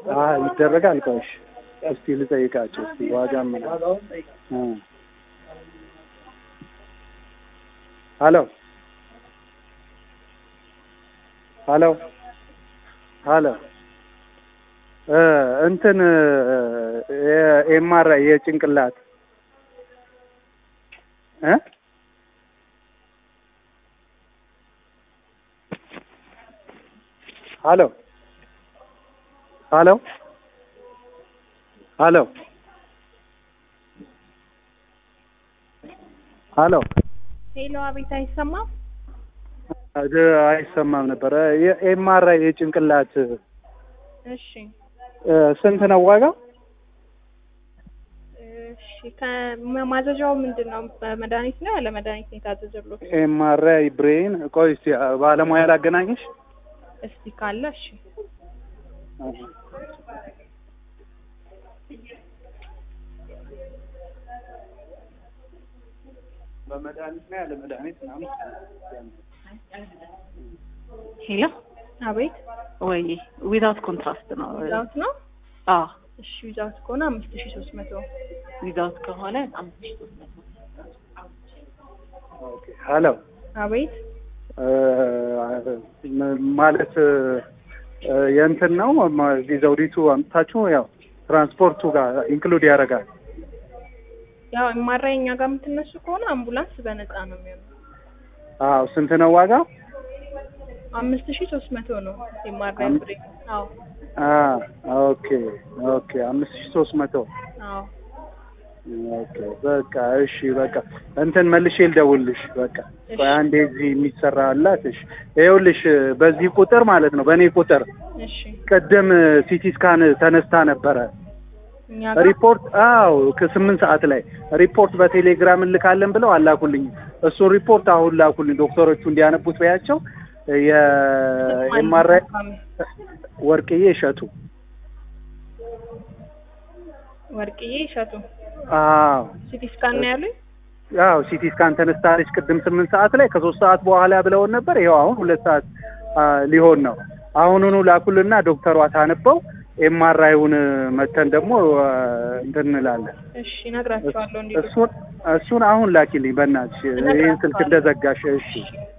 አይ ይደረጋል። ቆይ እሺ፣ እስቲ ልጠይቃቸው እስቲ ዋጋ ምናምን እ ሄሎ ሄሎ ሄሎ እ እንትን ኤምአርአይ የጭንቅላት እ ሄሎ ሄሎ ሄሎ ሄሎ ሄሎ፣ አቤት፣ አይሰማም? እ አይሰማም ነበረ። የኤምአርአይ የጭንቅላት እሺ፣ እ ስንት ነው ዋጋው? እሺ። ከማዘዣው ምንድን ነው? በመድኃኒት ነው ያለ መድኃኒት ነው የታዘዘሎት? ኤምአርአይ ብሬን። ቆይ እስቲ ባለሙያ ላገናኝሽ። እስቲ ካለ እሺ። በመድኃኒት ነው ያለ መድኃኒት ምናምን ሄሎ አቤት፣ ወይ ዊዛውት ኮንትራስት ነው። ዊዛውት ነው? አዎ እሺ፣ ዊዛውት ከሆነ አምስት ሺ ሶስት መቶ ዊዛውት ከሆነ አምስት ሺህ ሦስት መቶ ኦኬ። ሄሎ አቤት፣ እ ማለት እ የእንትን ነው እዚህ ዘውዲቱ አምጥታችሁ ያው ትራንስፖርቱ ጋር ኢንክሉድ ያደርጋል። ያው የማራይ እኛ ጋር የምትነሱ ከሆነ አምቡላንስ በነፃ ነው የሚሆነው። አዎ ስንት ነው ዋጋው? አምስት ሺ ሶስት መቶ ነው የማራይ አም- ብሬ። አዎ አ ኦኬ ኦኬ አምስት ሺህ ሶስት መቶ አዎ ኦኬ በቃ እሺ በቃ እንትን መልሼ ልደውልልሽ በቃ እሺ። ቆይ አንዴ እዚህ የሚሰራ አላት እሺ ይኸውልሽ በዚህ ቁጥር ማለት ነው በእኔ ቁጥር እሺ ቅድም ሲቲ ስካን ተነስታ ነበረ እኛ ጋር ሪፖርት አዎ ከስምንት ሰዓት ላይ ሪፖርት በቴሌግራም እንልካለን ብለው አላኩልኝ እሱን ሪፖርት አሁን ላኩልኝ ዶክተሮቹ እንዲያነቡት በያቸው የኤምአርአይ ወርቅዬ እሸቱ ወርቅዬ እሸቱ አዎ ሲቲ ስካን ነው ያሉኝ። ያው ሲቲ ስካን ተነስታለች ቅድም ስምንት ሰዓት ላይ ከሶስት ሰዓት በኋላ ብለውን ነበር። ይኸው አሁን ሁለት ሰዓት አ, ሊሆን ነው። አሁኑኑ ላኩልና ዶክተሯ ታነበው ኤምአርአይውን መተን ደግሞ አ, እንትን እንላለን። እሺ እነግራቸዋለሁ እንዲሁ እሱን እሱን አሁን ላኪልኝ በእናትሽ ይህን ስልክ እንደዘጋሽ። እሺ